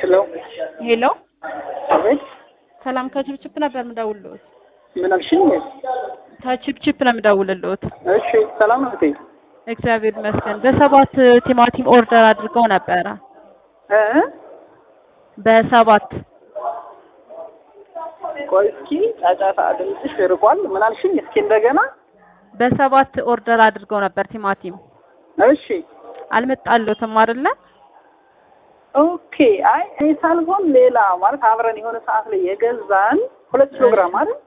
ሄሎ ሄሎ አቤት፣ ሰላም ከችፕችፕ ነበር የምደውልልዎት። ምን አልሽኝ? ከችፕችፕ ነው የምደውልልዎት። እሺ፣ ሰላም ነው እህቴ? እግዚአብሔር ይመስገን። በሰባት ቲማቲም ኦርደር አድርገው ነበረ። እ በሰባት ቆይ እስኪ ጫጫታ ድምፅሽ ርቋል። ምን አልሽኝ? እስኪ እንደገና። በሰባት ኦርደር አድርገው ነበር ቲማቲም። እሺ፣ አልመጣልዎትም አይደለ? ኦኬ። አይ እኔ ሳልሆን ሌላ ማለት አብረን የሆነ ሰዓት ላይ የገዛን ሁለት ኪሎ ግራም አይደል?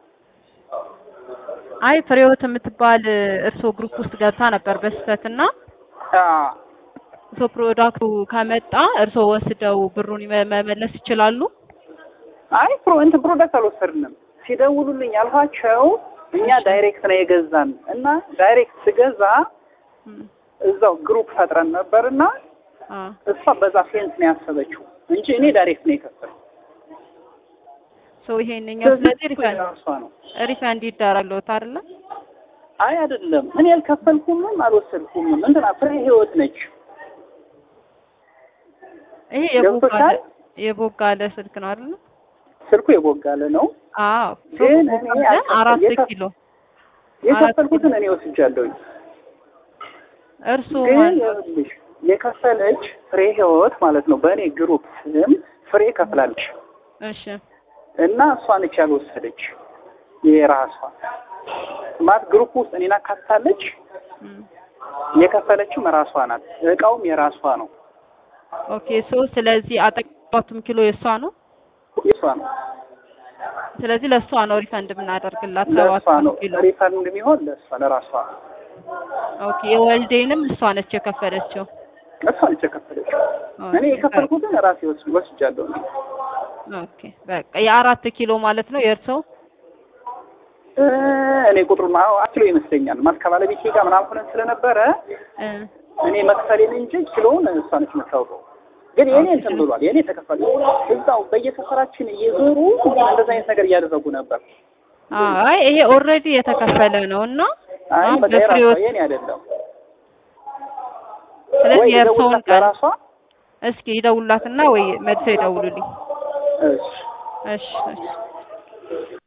አይ ፍሬህይወት የምትባል እርሶ ግሩፕ ውስጥ ገብታ ነበር በስህተት እና አዎ እርሶ ፕሮዳክቱ ከመጣ እርሶ ወስደው ብሩን መ- መመለስ ይችላሉ። አይ ፕሮ እንትን ፕሮዳክት አልወሰድንም። ሲደውሉልኝ ያልኋቸው እኛ ዳይሬክት ነው የገዛን እና ዳይሬክት ስገዛ እም፣ እዛው ግሩፕ ፈጥረን ነበርና አ እሷ በዛ ሴንስ ነው ያሰበችው እንጂ እኔ ዳይሬክት ነው የከፈልኩት። ሶ ይሄንኛው ስለዚህ ሪፈንድ እሷ ነው። ሪፈንድ ይደረግልዎት አይደለ? አይ አይደለም፣ እኔ አልከፈልኩምም አልወሰድኩምም። እንትና ፍሬ ህይወት ነች። ይሄ የቦጋለ ገብቶሻል? የቦጋለ ስልክ ነው አይደለ? ስልኩ የቦጋለ ነው። አዎ ግን እኔ ቦጋለ አልከፈል- አራት የከፍ- ኪሎ የከፈልኩትን እኔ ወስጃለሁኝ። እርሱ ግን ማለት ይኸውልሽ የከፈለች ፍሬ ህይወት ማለት ነው። በእኔ ግሩፕ ስም ፍሬ ከፍላለች እሺ እና እሷ ነች ያልወሰደች የራሷ ማለት ግሩፕ ውስጥ እኔን አካትታለች። እም፣ የከፈለችም ራሷ ናት። እቃውም የራሷ ነው፣ ኦኬ ሶ ስለዚህ አጠቃቱም ኪሎ የእሷ ነው። የሷ ነው፣ ስለዚህ ለእሷ ነው ሪፈንድ የምናደርግላት ለእሷ ሰባቱን ነው። ኪሎ። ሪፈንድ የሚሆን ለእሷ ለራሷ ኦኬ የወልዴንም እሷ ነች የከፈለችው። እሷ ነች የከፈለችው። ኦኬ፣ እኔ የከፈልኩትን ራሴ ወስ- ወስጃለሁ። እኔ ኦኬ በቃ የአራት ኪሎ ማለት ነው የእርሰው። እ እኔ ቁጥሩን አዎ አኪሎ ይመስለኛል ማለት ከባለቤቴ ጋር ምናምን ሆነን ስለነበረ እ እኔ መክፈሌን እንጂ ኪሎውን እሷ ነች የምታውቀው። ግን የኔ እንትን ብሏል። የኔ ተከፈለ። እዛው በየሰፈራችን እየዞሩ እንደዛ አይነት ነገር እያደረጉ ነበር። አይ ይሄ ኦልሬዲ የተከፈለ ነው እና አይ አሁን በቃ የራሷ በፍሬዎት የኔ አይደለም። ስለዚህ ወይ የእርሰውን ደውላት ቀን ለራሷ እስኪ ይደውላትና ወይ መልሰው ይደውሉልኝ። እሺ እሺ እሺ